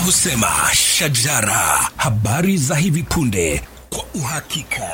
husema shajara, habari za hivi punde kwa uhakika.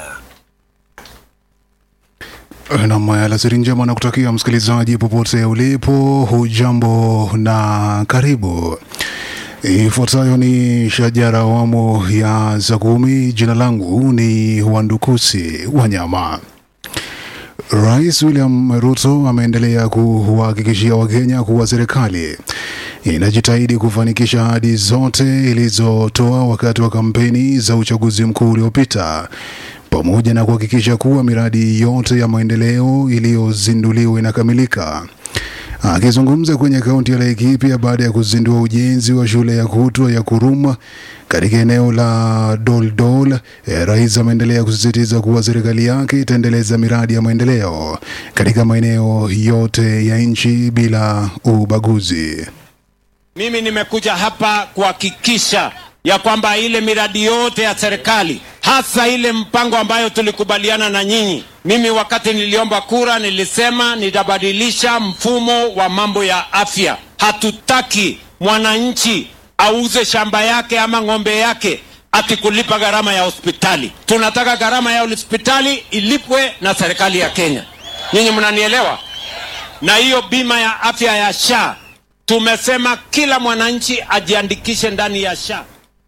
Nam, alasiri njema na kutakia msikilizaji popote ulipo, hujambo na karibu. Ifuatayo ni shajara awamu ya za kumi. Jina langu ni Wandukusi Wanyama. Rais William Ruto ameendelea kuwahakikishia Wakenya kuwa serikali inajitahidi kufanikisha ahadi zote ilizotoa wakati wa kampeni za uchaguzi mkuu uliopita pamoja na kuhakikisha kuwa miradi yote ya maendeleo iliyozinduliwa inakamilika. Akizungumza kwenye kaunti ya Laikipia baada ya kuzindua ujenzi wa shule ya kutwa ya Kuruma katika eneo la Doldol, eh, rais ameendelea kusisitiza kuwa serikali yake itaendeleza miradi ya maendeleo katika maeneo yote ya nchi bila ubaguzi. Mimi nimekuja hapa kuhakikisha ya kwamba ile miradi yote ya serikali hasa ile mpango ambayo tulikubaliana na nyinyi. Mimi wakati niliomba kura nilisema nitabadilisha mfumo wa mambo ya afya. Hatutaki mwananchi auze shamba yake ama ng'ombe yake ati kulipa gharama ya hospitali. Tunataka gharama ya hospitali ilipwe na serikali ya Kenya. Nyinyi mnanielewa? Na hiyo bima ya afya ya SHA tumesema kila mwananchi ajiandikishe ndani ya SHA.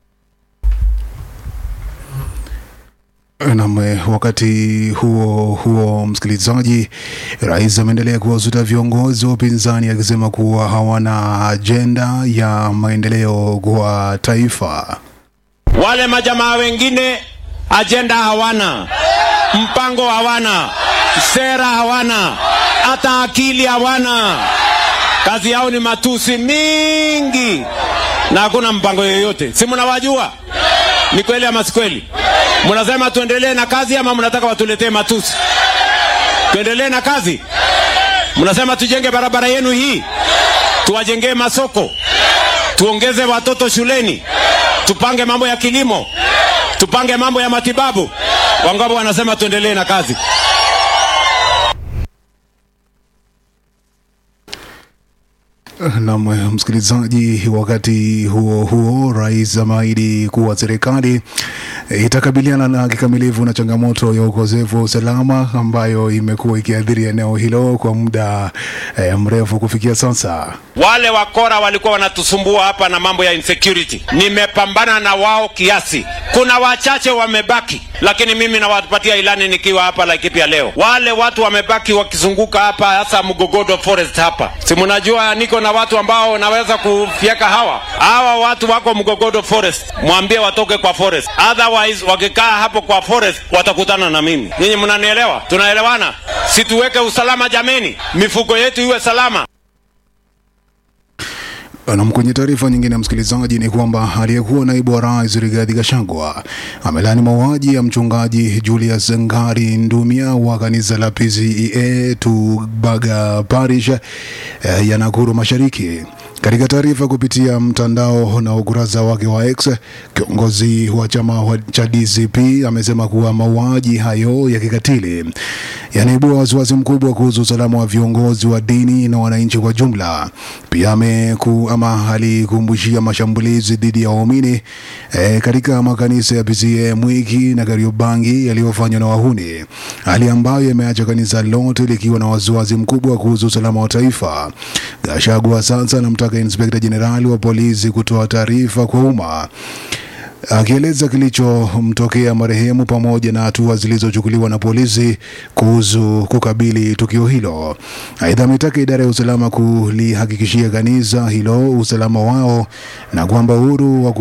Nam, wakati huo huo, msikilizaji, rais ameendelea kuwasuta viongozi wa upinzani akisema kuwa hawana ajenda ya maendeleo kwa taifa. Wale majamaa wengine ajenda hawana, mpango hawana, sera hawana, hata akili hawana. Kazi yao ni matusi mingi na hakuna mpango yoyote. Si mnawajua? Ni kweli ama si kweli? Mnasema tuendelee na kazi ama mnataka watuletee matusi? Tuendelee na kazi? Mnasema tujenge barabara yenu hii, tuwajengee masoko, tuongeze watoto shuleni, tupange mambo ya kilimo, tupange mambo ya matibabu. Wangapi wanasema tuendelee na kazi? Nam msikilizaji, wakati huo huo, rais ameahidi kuwa serikali itakabiliana na kikamilifu na changamoto ya ukosefu wa usalama ambayo imekuwa ikiathiri eneo hilo kwa muda eh, mrefu kufikia sasa. Wale wakora walikuwa wanatusumbua hapa na mambo ya insecurity, nimepambana na wao kiasi. Kuna wachache wamebaki, lakini mimi nawapatia ilani nikiwa hapa Laikipia leo. Wale watu wamebaki wakizunguka hapa, hasa Mgogodo Forest hapa, si mnajua niko na watu ambao naweza kufyeka hawa hawa watu wako Mgogodo Forest, mwambie watoke kwa forest, otherwise wakikaa hapo kwa forest watakutana na mimi. Nyinyi mnanielewa? Tunaelewana? Situweke usalama jameni, mifugo yetu iwe salama. Nam, kwenye taarifa nyingine ya msikilizaji ni kwamba aliyekuwa naibu wa rais Rigathi Gachagua amelani mauaji ya mchungaji Julius Ngari Ndumia wa kanisa la PCEA Tubaga Parish eh, ya Nakuru Mashariki. Katika taarifa kupitia mtandao na ukurasa wake wa X, kiongozi wa chama wa- cha DCP amesema kuwa mauaji hayo ya kikatili yanaibua wasiwasi mkubwa kuhusu usalama wa viongozi wa dini na wananchi kwa jumla. Pia ameku, ama alikumbushia mashambulizi dhidi ya waumini e, katika makanisa ya PCEA Mwiki na Kariobangi yaliyofanywa na wahuni, hali ambayo imeacha kanisa lote likiwa na wasiwasi mkubwa kuhusu usalama wa taifa. Gachagua sasa anamtaka inspekta jenerali wa polisi kutoa taarifa kwa umma akieleza kilichomtokea marehemu pamoja na hatua zilizochukuliwa na polisi kuhusu kukabili tukio hilo. Aidha, ametaka idara ya usalama kulihakikishia kanisa hilo usalama wao na kwamba uhuru wa ku-